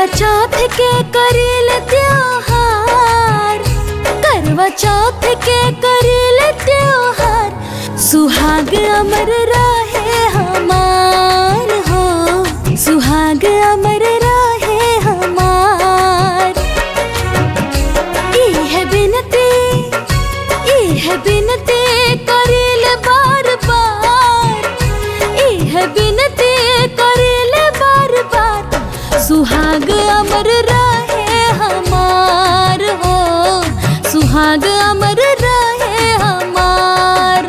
चौथ के करील त्योहार करवा चौथ के करील त्योहार सुहाग अमर रहे हमार हो सुहाग अमर रहे हमार इह बिनती इह बिनती करील बार बार इह बिनती करील बार बार सुहाग अमर रहे हमार हो सुहाग अमर रहे हमार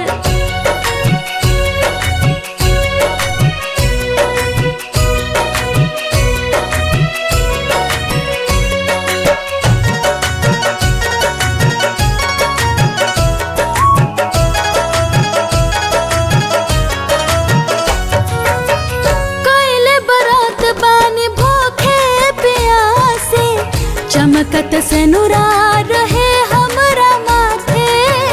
कैले बरात बानी भूखे प्यासे चमकत से नुरा रहे हमरा माथे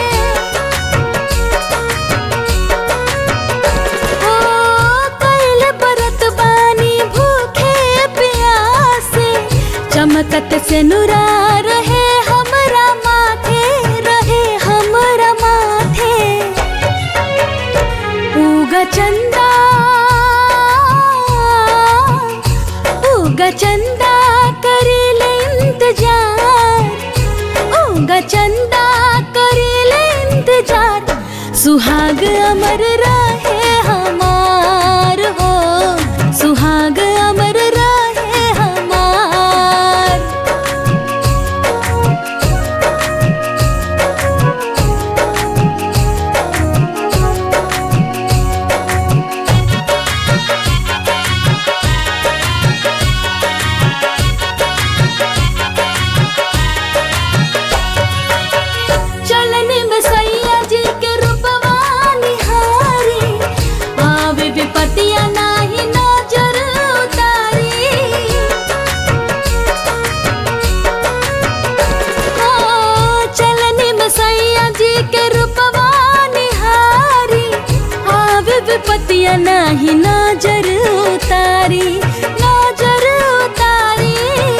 ओ कैले बरात बानी भूखे प्यासे चमकत से नुरा रहे हमरा माथे रहे हमरा माथे उगा चंदा उगा चंदा करेले इंतजार उगा चंदा करेले इंतजार सुहाग अमर रहे हमार हो सुहाग अमर रहे हमार चलने में सैया जी के रूपवा निहारी आवे विपतिया नाही नजर उतारी ओ, चलने में सैया जी के रूपवा निहारी आवे विपतिया नाही नजर उतारी नजर उतारी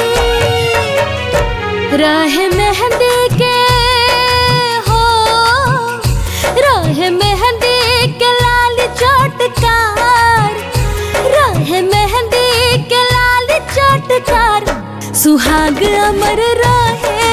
राह मेहंदी के हो राह मेहंदी के लाल चोटकार राह मेहंदी के लाल चोटकार सुहाग अमर रहे